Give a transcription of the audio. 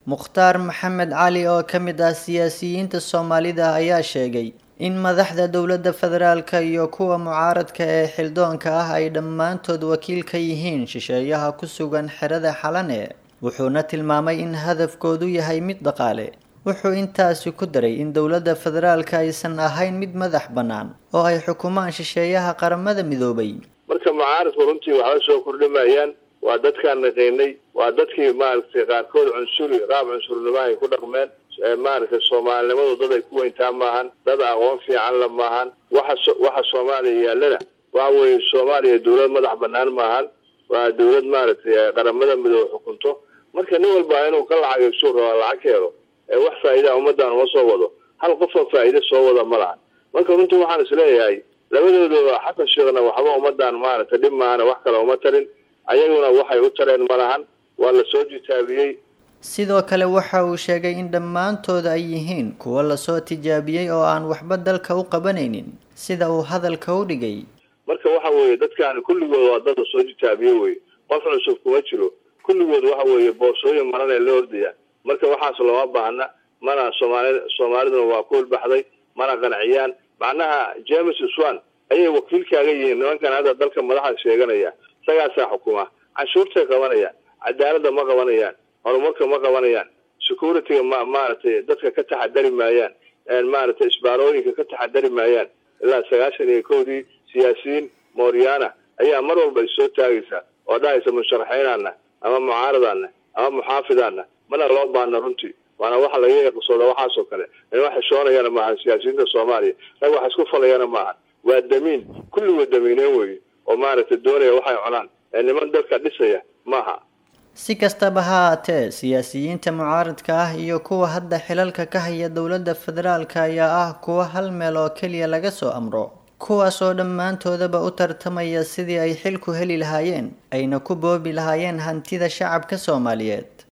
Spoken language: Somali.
mukhtaar maxamed cali oo ka mid ah siyaasiyiinta soomaalida ayaa sheegay in madaxda dowladda federaalka iyo kuwa mucaaradka ee xildoonka ah ay dhammaantood wakiil ka yihiin shisheeyaha ku sugan xerada xalane wuxuuna tilmaamay in hadafkoodu yahay mid dhaqaale wuxuu intaasi ku daray in dowladda federaalka aysan ahayn mid madax bannaan oo ay xukumaan shisheeyaha qaramada midoobay marka mucaaradku runtii waxba soo kordhimayaan waa dadkaan naqaynay waa dadkii maaragtay qaarkood cunsuri qaab cunsurnimo ay ku dhaqmeen maaragtay soomaalinimadu dad ay ku weyntaa maahan dad aqoon fiican la maahan waxa waxa soomaaliya yaallana waxa weeye soomaaliya dowlad madax bannaan maahan waa dowlad maaragtay qaramada midoobe xukunto marka nin walba inuu ka lacagaysu raba lacag keeno ee wax faa'iidaa ummaddan uma soo wado hal qofoo faa'iide soo wada ma lahan marka runtii waxaan isleeyahay labadooda xasan sheekhna waxba ummaddan maaragtay dhib maahana wax kale uma tarin ayaguna waxay u tareen ma lahan waa la soo jitaabiyey sidoo kale waxa uu sheegay in dhammaantooda ay yihiin kuwo lasoo tijaabiyey oo aan waxba dalka u qabanaynin sida uu hadalka u dhigay marka waxa weeye dadkaani kulligood waa dad lasoo jitaabiye weye qof cusub kuma jiro kulligood waxa weeye boorsooyin maran ee la ordayaan marka waxaas looma baahna mana soomaali soomaaliduna waa ku hulbaxday mana qanciyaan macnaha james swan ayay wakiilkaaga yihiin nimankan hadda dalka madaxa sheeganaya isagaasaa xukuma canshuurtay qabanayaan cadaaladda ma qabanayaan horumarka ma qabanayaan securityga ma maaragtay dadka ka taxadari maayaan maaragtay isbaarooyinka ka taxadari maayaan ilaa sagaashan iyo kowdii siyaasiyiin mooriyaana ayaa mar walba issoo taagaysa oo dhahaysa musharaxiinaana ama mucaaradaana ama muxaafidaana mana loo baana runtii waana waxa laga yaqsooda waxaasoo kale in wax xishoonayana maahan siyaasiyiinta soomaaliya rag wax isku falayana maahan waa damiin kulligood damiineen weye oo maaragtay doonaya waxay cunaan ee niman dalka dhisaya maaha si kastaba ha haatee siyaasiyiinta mucaaradka ah iyo kuwa hadda xilalka ka haya dowladda federaalka ayaa ah kuwa hal meel oo keliya laga soo amro kuwaas oo dhammaantoodaba u tartamaya sidii ay xilku heli lahaayeen ayna ku boobi lahaayeen hantida shacabka soomaaliyeed